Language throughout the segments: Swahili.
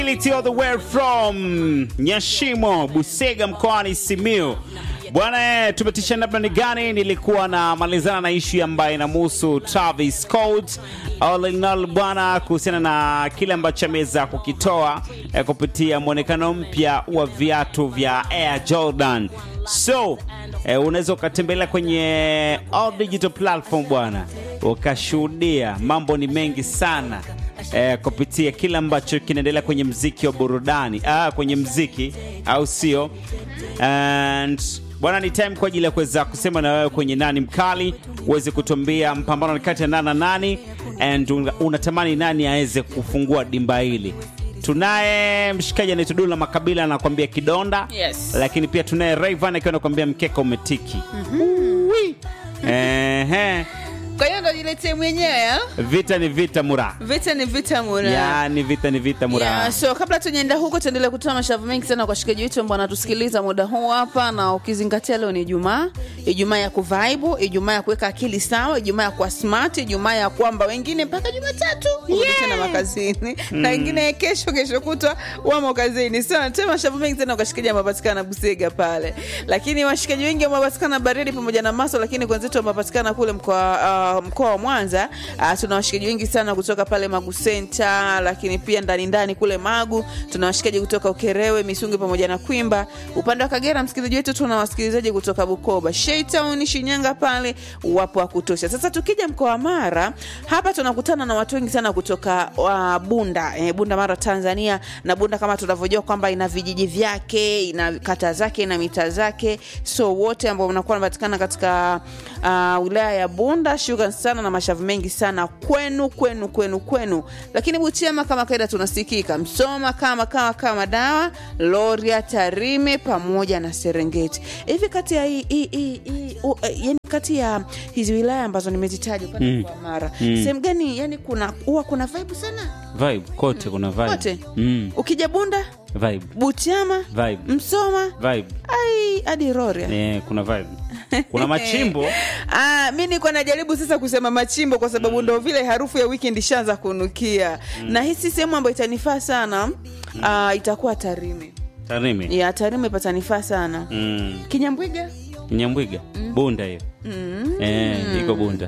all the way from Nyashimo, Busega mkoani Simiu. Bwana, eh, tumetisha namna ni gani? Nilikuwa na malizana na ishu ambayo inamhusu Travis Scott all in all bwana, kuhusiana na kile ambacho ameweza kukitoa eh, kupitia mwonekano mpya wa viatu vya Air Jordan. So eh, unaweza ukatembelea kwenye all digital platform bwana, ukashuhudia mambo ni mengi sana eh, kupitia kile ambacho kinaendelea kwenye mziki wa burudani ah, kwenye mziki au sio? And bwana, ni time kwa ajili ya kuweza kusema na wewe kwenye nani mkali, uweze kutuambia mpambano ni kati ya nani na nani, and un- unatamani nani aweze kufungua dimba hili. Tunaye mshikaji anaitwa Dula Makabila anakuambia kidonda, Yes. lakini pia tunaye Rayvan akiwa anakuambia mkeka umetiki. Ui. Ehe. Kwa hiyo ndo jiletee mwenyewe ah? Vita ni vita mura, Vita ni vita mura. yani vita ni vita mura. Yeah, so kabla tujaenda huko tuendelee kutoa mashavu mengi sana kwa washikaji wetu ambao wanatusikiliza muda huu hapa, na ukizingatia leo ni Ijumaa, Ijumaa ya kuvaibu, Ijumaa ya kuweka akili sawa, Ijumaa ya kuwa smart, Ijumaa ya kwamba wengine mpaka Jumatatu kurudi tena makazini na wengine kesho kesho kutwa wamo kazini. So tutoe mashavu mengi sana kwa washikaji ambao wanapatikana Busega pale, lakini washikaji wengi ambao wanapatikana Baridi pamoja na Maso, lakini kwa wenzetu ambao wanapatikana kule mkoa uh, mkoa wa Mwanza uh, tuna washikaji wengi sana kutoka pale Magu Center, lakini pia ndani ndani kule Magu tuna washikaji kutoka Ukerewe, Misungi pamoja na Kwimba. Upande wa Kagera, msikilizaji wetu, tuna wasikilizaji kutoka Bukoba, Sheitown, Shinyanga pale wapo wa kutosha. Sasa tukija mkoa wa Mara, hapa tunakutana na watu wengi sana kutoka uh, Bunda eh, Bunda Mara Tanzania, na Bunda kama tunavyojua kwamba ina vijiji vyake, ina kata zake, ina mitaa zake, so wote ambao wanakuwa wanapatikana katika uh, wilaya ya Bunda, shukrani sana na mashavu mengi sana kwenu kwenu kwenu kwenu. Lakini Butiama kama kaida tunasikika Msoma kama kama kama dawa Loria, Tarime pamoja na Serengeti. Hivi kati ya hii hii hii hii u- eh, yani kati ya hizi wilaya ambazo nimezitaja upande Mm. wa Mara Mm. sehemu gani yani kuna huwa kuna vibe sana Vibe kote kuna vibe. kote? Mm, Ukija Bunda, vibe. Butiama, Vibe. Msoma Vibe. ai hadi Roria. Eh, kuna vibe. Kuna machimbo. Ah, mi niko najaribu sasa kusema machimbo kwa sababu ndo vile harufu ya weekend ishaanza kunukia na hisi sehemu ambayo itanifaa sana ah, itakuwa Tarime. Tarime. Ya Tarime patanifaa sana. Mm. Kinyambwiga? Nyambwiga. Bunda hiyo. Eh, iko Bunda.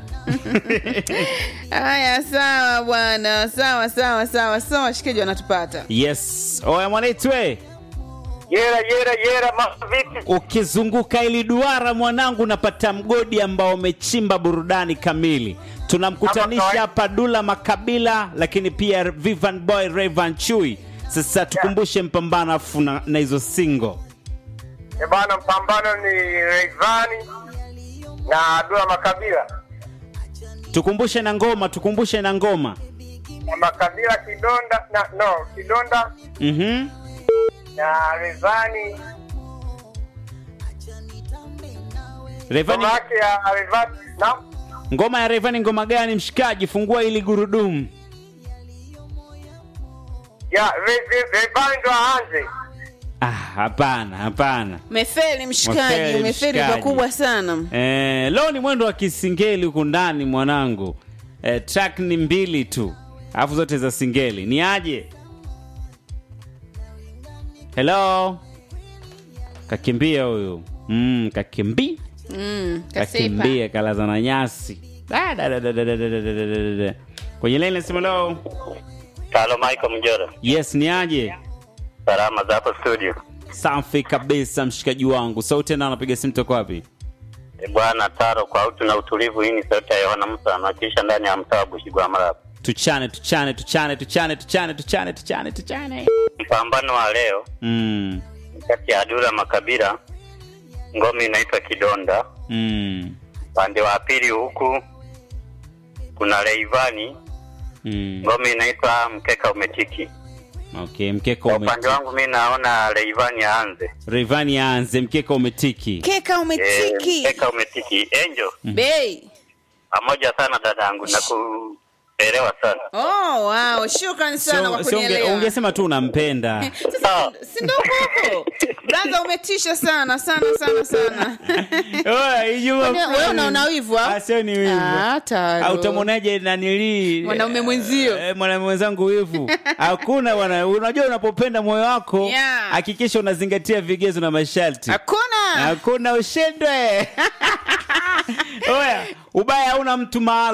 Haya, sawa bwana, sawa sawa sawa sawa, washikaji wanatupata. Yes. Oya mwanaitwe. Yera yera yera, mambo vipi? Ukizunguka ili duara mwanangu, napata mgodi ambao umechimba burudani kamili. Tunamkutanisha Hapa hapa Dula Makabila, lakini pia Vivan Boy Rayvan Chui. Sasa tukumbushe mpambano afu na na hizo single. Eh bana, mpambano ni Rayvanny na Dula Makabila Tukumbushe na ngoma, tukumbushe na ngoma. na Makabila kidonda na no kidonda Mhm. na Rayvanny Rayvanny, ngoma yake ya Rayvanny na ngoma ya Rayvanny ngoma gani mshikaji? Fungua ili gurudumu. ya Ray- Ray- Rayvanny ndo aanze. Ah, hapana, hapana. Mefeli mshikaji, Mefeli umefeli mshikaji. pakubwa sana. Eh, leo ni mwendo wa kisingeli huku ndani mwanangu. Eh, track ni mbili tu, alafu zote za singeli. Ni aje? Hello, kakimbia huyu. Mm, kakimbi Mm, kasipa. kakimbia kalaza na nyasi. Da, da, da, da, da, da, da, da, da, da, da. Kwenye line nasema hello. Talo Michael Mjora, Yes, ni aje? salama za hapo studio. Safi kabisa mshikaji wangu. Sauti tena anapiga simu toka wapi? E bwana Taro, kwa utu na utulivu, hii ni sauti ya Yohana Musa anawakilisha ndani ya mtaa wa Bushigwamala hapa. Tuchane, tuchane, tuchane, tuchane, tuchane, tuchane, tuchane, tuchane. Mpambano wa leo Mm. ni kati ya Dula Makabila, ngome inaitwa Kidonda. Mm. Upande wa pili huku kuna Rayvanny, Mm. ngome inaitwa Mkeka Umetiki. Okay, mkeka Kwa upande umetiki. wangu mi naona Rayvanny aanze. Rayvanny aanze, mkeka umetiki. Keka E, umetiki. Mkeka Umetiki. Angel, Bei. pamoja sana dadangu na ku elewa sana. Oh, wow. Shukrani sana kwa Sio- sio unge- kunielewa. ungesema tu unampenda Sasa si ndo huko. Brother umetisha sana sana sana sana. Oya, Ijumaa Kwani wewe fulani. unaona wivu, ah? Ah, sio ni wivu Ah, taro. au utamwonaje nanili Mwanaume mwenzio. Eh, mwanaume mwenzangu wivu hakuna bwana unajua unapopenda moyo wako Yeah. hakikisha unazingatia vigezo na masharti Hakuna. hakuna ushindwe oya ubaya hauna mtu maalum